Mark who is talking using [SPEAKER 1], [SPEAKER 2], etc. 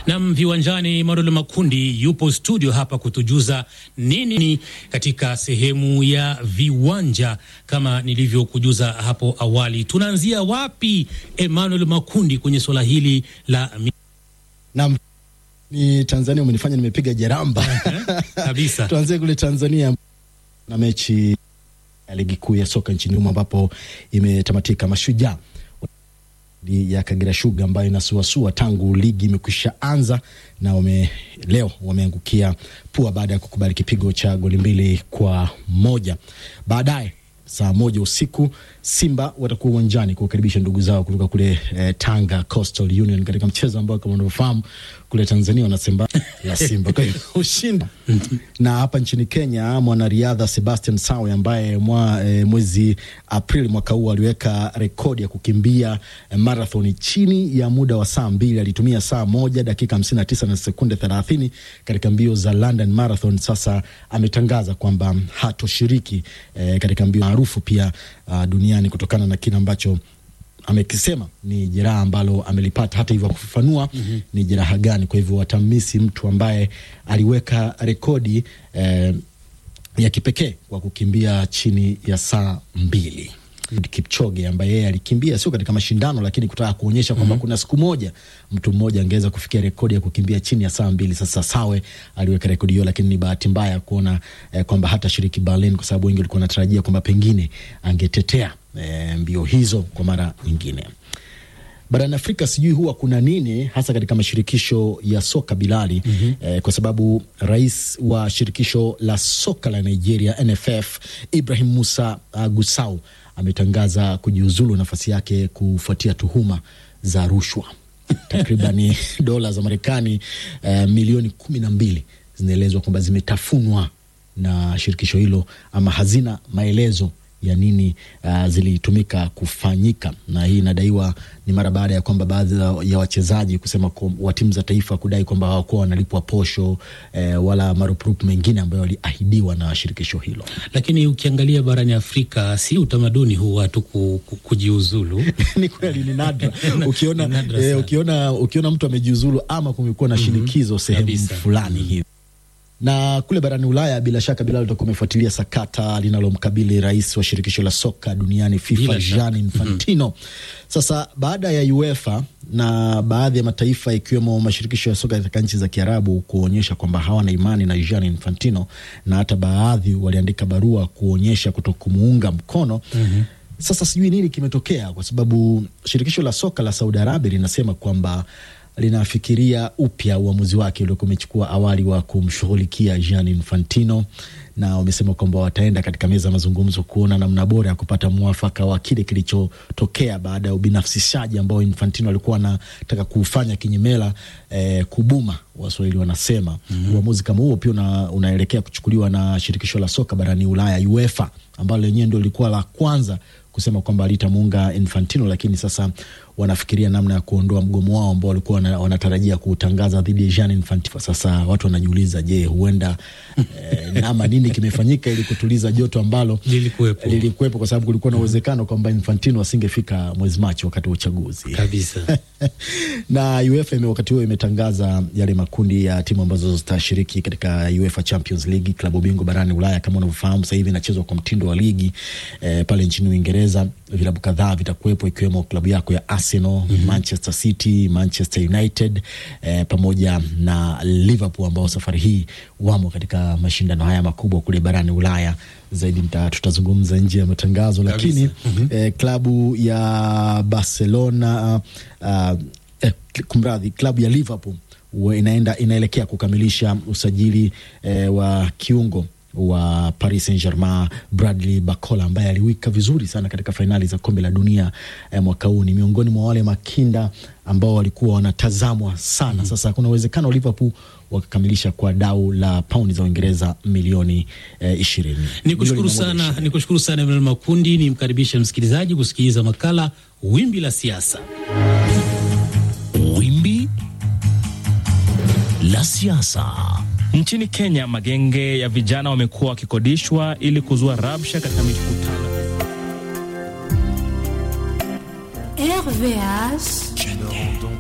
[SPEAKER 1] Nam viwanjani, Marulo Makundi yupo studio hapa kutujuza nini katika sehemu ya viwanja. Kama nilivyokujuza hapo awali, tunaanzia wapi, Emmanuel Makundi, kwenye swala hili la
[SPEAKER 2] Naam, ni Tanzania, umenifanya nimepiga jeramba
[SPEAKER 1] kabisa.
[SPEAKER 2] Tuanzie kule Tanzania na mechi ya ligi kuu ya soka nchini humo ambapo imetamatika. Mashujaa ya Kagera Sugar ambayo inasuasua tangu ligi imekwisha anza na wame, leo wameangukia pua baada ya kukubali kipigo cha goli mbili kwa moja. Baadaye saa moja usiku Simba watakuwa uwanjani kuwakaribisha ndugu zao kutoka kule eh, Tanga Coastal Union katika mchezo ambao kama unavyofahamu kule Tanzania wanasema la Simba kwa hiyo ushindi. Na hapa nchini Kenya mwanariadha Sebastian Sawe ambaye mwa, eh, mwezi Aprili mwaka huu aliweka rekodi ya kukimbia eh, marathoni chini ya muda wa saa mbili. Alitumia saa moja dakika hamsini na tisa na sekunde thelathini katika mbio za London Marathon. Sasa ametangaza kwamba hatoshiriki eh, katika mbio maarufu pia uh, duniani kutokana na kile ambacho amekisema ni jeraha ambalo amelipata. Hata hivyo akufafanua mm -hmm. ni jeraha gani. Kwa hivyo watamisi mtu ambaye aliweka rekodi eh, ya kipekee kwa kukimbia chini ya saa mbili. Kipchoge ambaye yeye alikimbia sio katika mashindano, lakini kutaka kuonyesha kwamba mm -hmm. kuna siku moja mtu mmoja angeweza kufikia rekodi ya kukimbia chini ya saa mbili. Sasa Sawe aliweka rekodi hiyo, lakini ni bahati mbaya kuona eh, kwamba hata shiriki Berlin, kwa sababu wengi walikuwa wanatarajia kwamba pengine angetetea eh, mbio hizo kwa mara nyingine. Barani Afrika sijui huwa kuna nini hasa katika mashirikisho ya soka Bilali. mm -hmm. Eh, kwa sababu rais wa shirikisho la soka la Nigeria NFF Ibrahim Musa uh, Gusau ametangaza kujiuzulu nafasi yake kufuatia tuhuma za rushwa takribani dola za Marekani uh, milioni kumi na mbili zinaelezwa kwamba zimetafunwa na shirikisho hilo ama hazina maelezo ya nini uh, zilitumika kufanyika, na hii inadaiwa ni mara baada ya kwamba baadhi ya wachezaji kusema wa timu za taifa kudai kwamba hawakuwa wanalipwa posho eh, wala marupurupu mengine ambayo waliahidiwa na shirikisho hilo.
[SPEAKER 1] Lakini ukiangalia barani Afrika si utamaduni huu watu ku, ku, kujiuzulu
[SPEAKER 2] ni kweli, ni nadra ukiona, nadra eh, ukiona, ukiona mtu amejiuzulu ama kumekuwa na shinikizo mm -hmm. sehemu fulani hivi na kule barani Ulaya bila shaka Bilal utakuwa umefuatilia sakata linalomkabili rais wa shirikisho la soka duniani FIFA Gianni Infantino. mm -hmm. Sasa baada ya UEFA na baadhi ya mataifa ikiwemo mashirikisho ya soka katika nchi za Kiarabu kuonyesha kwamba hawana imani na Gianni Infantino na hata baadhi waliandika barua kuonyesha kutokumuunga mkono mm -hmm. Sasa sijui nini kimetokea, kwa sababu shirikisho la soka la Saudi Arabia linasema kwamba linafikiria upya uamuzi wake uliokuwa umechukua awali wa kumshughulikia Gianni Infantino, na wamesema kwamba wataenda katika meza ya mazungumzo kuona namna bora ya kupata mwafaka wa kile kilichotokea baada ya ubinafsishaji ambao Infantino alikuwa anataka kuufanya kinyemela, eh, kubuma Waswahili wanasema. mm -hmm. Uamuzi kama huo pia una, unaelekea kuchukuliwa na shirikisho la soka barani Ulaya UEFA, ambalo lenyewe ndio lilikuwa la kwanza kusema kwamba alitamuunga Infantino, lakini sasa wanafikiria namna ya kuondoa mgomo wao ambao walikuwa wanatarajia kuutangaza dhidi ya Gianni Infantino. Sasa watu wanajiuliza, je, huenda eh, nama nini kimefanyika ili kutuliza joto ambalo
[SPEAKER 1] lilikuwepo,
[SPEAKER 2] lilikuwepo kwa sababu kulikuwa na uwezekano kwamba Infantino asingefika mwezi Machi wakati wa uchaguzi
[SPEAKER 1] kabisa.
[SPEAKER 2] na UEFA wakati huo imetangaza yale makundi ya timu ambazo zitashiriki katika UEFA Champions League, klabu bingwa barani Ulaya. Kama unavyofahamu sasa hivi inachezwa kwa mtindo wa ligi eh, pale nchini Uingereza vilabu kadhaa vitakuwepo ikiwemo klabu yako ya Arsenal, mm -hmm. Manchester City, Manchester United eh, pamoja na Liverpool ambao safari hii wamo katika mashindano haya makubwa kule barani Ulaya. Zaidi tutazungumza nje ya matangazo, lakini mm -hmm. eh, klabu ya Barcelona uh, eh, kumradhi, klabu ya Liverpool inaenda inaelekea kukamilisha usajili eh, wa kiungo wa Paris Saint-Germain Bradley Barcola ambaye aliwika vizuri sana katika fainali za kombe la dunia eh, mwaka huu. Ni miongoni mwa wale makinda ambao walikuwa wanatazamwa sana. mm -hmm. Sasa kuna uwezekano Liverpool wakakamilisha kwa dau la paundi za Uingereza milioni ishirini. Eh,
[SPEAKER 1] nikushukuru sana, nikushukuru sana Emmanuel Makundi. Nimkaribishe msikilizaji kusikiliza makala Wimbi la Siasa.
[SPEAKER 3] Wimbi la Siasa.
[SPEAKER 4] Nchini Kenya, magenge ya vijana wamekuwa wakikodishwa ili kuzua rabsha katika mikutano.
[SPEAKER 5] RVH